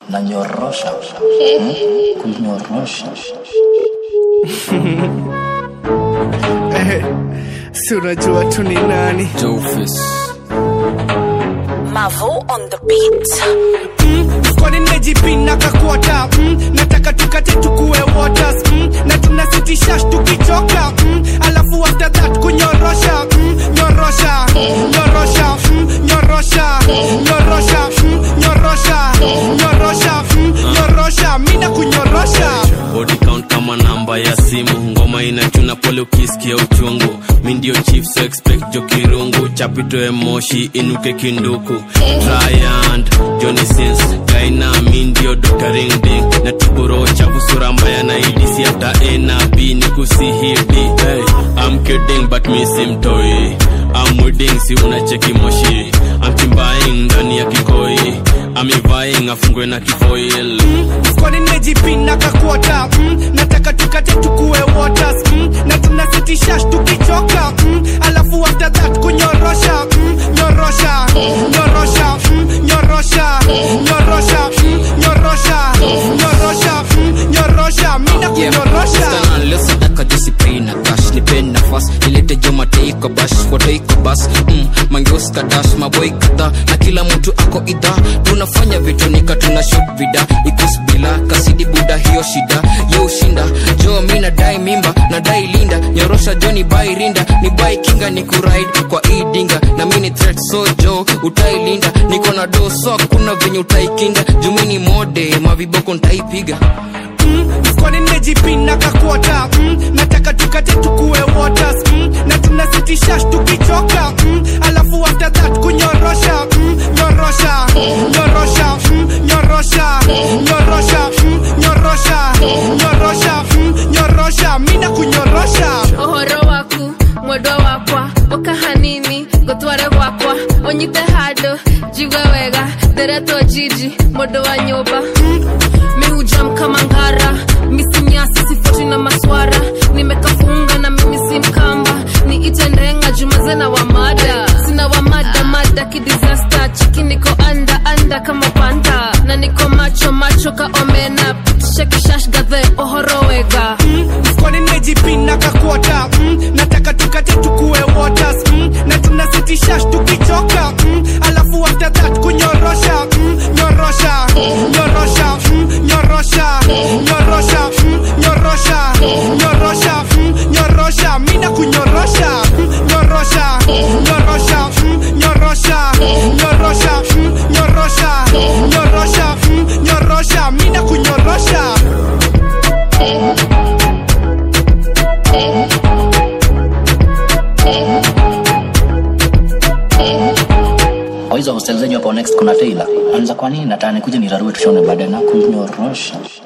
nanyorosha hmm? kunyorosha Eh, si unajua tu ni nani Mavo on the beat. mm, kwani nimejipina kakuota mm, nataka tukate tukue waters mm, na tunasitisha tukichoka mm, alafu after that kunyorosha mm, nyorosha nyorosha mm, nyorosha nyorosha mm, nyorosha nyorosha mm, nyorosha mina kunyorosha body count kama namba ya simu ngoma inachuna pole ukisikia uchungu mi ndio chief so expect jo kirungu chapitoe moshi inuke kinduku Tryand, Johnny Sins Gaina mi ndio Dr. Ring Ding na tiburo chafu sura mbaya na idisi after A na B ni kusihidi hey, I'm kidding but mi simtoi I'm wedding si unacheki moshi I'm kimbaing ndani ya kikoi I'm vying afungwe na kifoil kwani nimejipina kakuota mm, nataka tukate tukue waters mm, na tunasitisha tukichoka mm, alafu after that kunyorosha mm, nyorosha nyorosha mm, nyorosha nyorosha mm, nyorosha nyorosha mm, nyorosha mina kunyorosha liosadaka josipina kash nipe nafas nilete jomateiko bash watoiko bas mm, mangeuska dash maboi kadhaa na kila mtu ako idha tunafanya vitu nika tuna shot vida ikus bila kasidi buda hiyo shida ye ushinda jo mi nadai mimba nadai linda nyorosha jo ni bai rinda ni bai kinga ni kuride kwa idinga na mini threat so jo utailinda niko na do so kuna venye utaikinda jumini mode maviboko ntaipiga mm, kwani nimejipina kakuota mm, nataka tukate tukue waters mm, na tunasitisha tukichoka mm, alafu after that kunyorosha mm, nyorosha nyorosha mm, nyorosha nyorosha mm, nyorosha nyorosha mm, nyorosha mina kunyorosha ohoro waku mwendwa wakwa ũka hanini ngũtware gwakwa ũnyite handũ njigue wega nderetwo jiji mũndũ wa nyũmba mihujam kama ngara misinyasi sifoti na maswara nimekafunga na mimi si mkamba niite ndenga jumazena wa mada sina wa mada mada kidisasta chiki niko anda anda kama panda na niko macho macho ka omena pitisha kishash gadhe ohoro wega kwani nimejipina kakuota mm, nataka tukate tukue waters mm, na tunasitisha tukichoka mm, alafu after that kunyorosha mm, nyorosha nyorosha mm, nyorosha nyorosha mm, nyorosha nyorosha mm, nyorosha mina kunyorosha mm, nyorosha nyorosha mm, nyorosha nyorosha mm, nyorosha nyorosha mm, nyorosha mina kunyorosha kwa hizo hostel zenyu hapo next kuna tailor anza kwa nini nataka nikuje nirarue tushone baadaye na kunyorosha